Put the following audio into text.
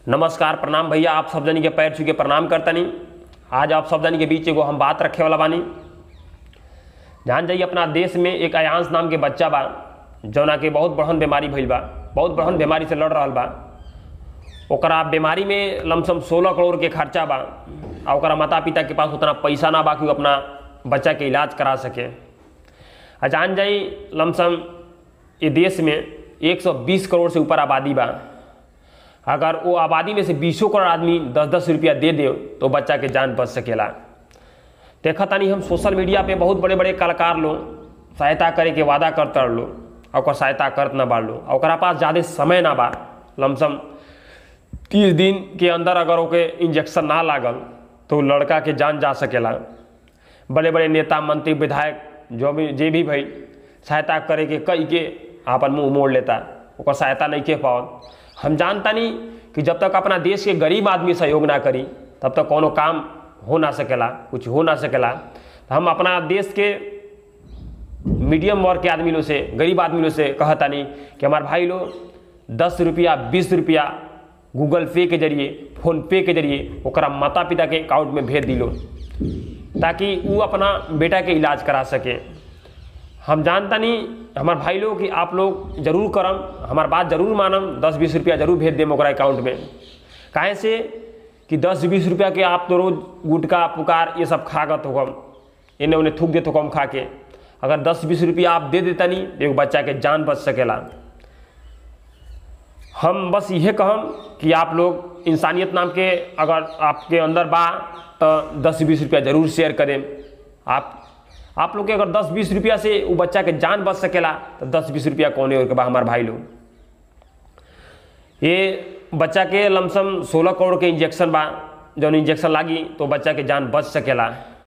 नमस्कार प्रणाम भैया आप सब जनी के पैर छू के प्रणाम करतनी आज आप सब जनी के बीच एगो हम बात रखे वाला बानी जान जाइए अपना देश में एक अयांश नाम के बच्चा बा जौना के बहुत बड़हन बीमारी भइल बा बहुत बड़हन बीमारी से लड़ रहल बा ओकरा बीमारी में लमसम सोलह करोड़ के खर्चा बा आ ओकरा माता पिता के पास उतना पैसा ना बा कि वो अपना बच्चा के इलाज करा सके आ जान जाई लमसम ये देश में 120 करोड़ से ऊपर आबादी बा अगर वो आबादी में से बीसों करोड़ आदमी दस दस रुपया दे दे तो बच्चा के जान बच सकेला देखा तानी हम सोशल मीडिया पे बहुत बड़े बड़े कलाकार लोग सहायता करे के वादा करते लो और सहायता करत ना बाड़ लो और ओकरा पास ज़्यादा समय ना बा लमसम तीस दिन के अंदर अगर ओके इंजेक्शन ना लागल तो लड़का के जान जा सकेला बड़े बड़े नेता मंत्री विधायक जो भी जे भी भाई सहायता करे के कई के आपन मुंह मोड़ लेता ओकर सहायता नहीं के पाओ हम जानता नहीं कि जब तक अपना देश के गरीब आदमी सहयोग ना करी तब तक कोनो काम हो ना सकेला कुछ हो ना सकेला तो हम अपना देश के मीडियम वर्ग के आदमी लोग से गरीब आदमी लोग से कहता नहीं कि हमारे भाई लोग दस रुपया बीस रुपया गूगल पे के जरिए फोन पे के जरिए ओकरा माता पिता के अकाउंट में भेज दिलो ताकि वो अपना बेटा के इलाज करा सके हम जानता नहीं हमारे भाई लोग कि आप लोग जरूर करम हमार बात जरूर मानम दस बीस रुपया जरूर भेज देम ओकरा अकाउंट में काहे से कि दस बीस रुपया के आप तो रोज गुटका पुकार ये सब खागत होगम इन्हें उन्हें थूक देते कम खा के अगर दस बीस रुपया आप दे देता नहीं तो एक बच्चा के जान बच सकेला हम बस यह कहम कि आप लोग इंसानियत नाम के अगर आपके अंदर बा तो दस बीस रुपया जरूर शेयर करें आप आप लोग के अगर दस बीस रुपया से वो बच्चा के जान बच सकेला तो दस बीस रुपया कौन और के बा हमारे भाई लोग ये बच्चा के लमसम सोलह करोड़ के इंजेक्शन बा जौन इंजेक्शन लागी तो बच्चा के जान बच सकेला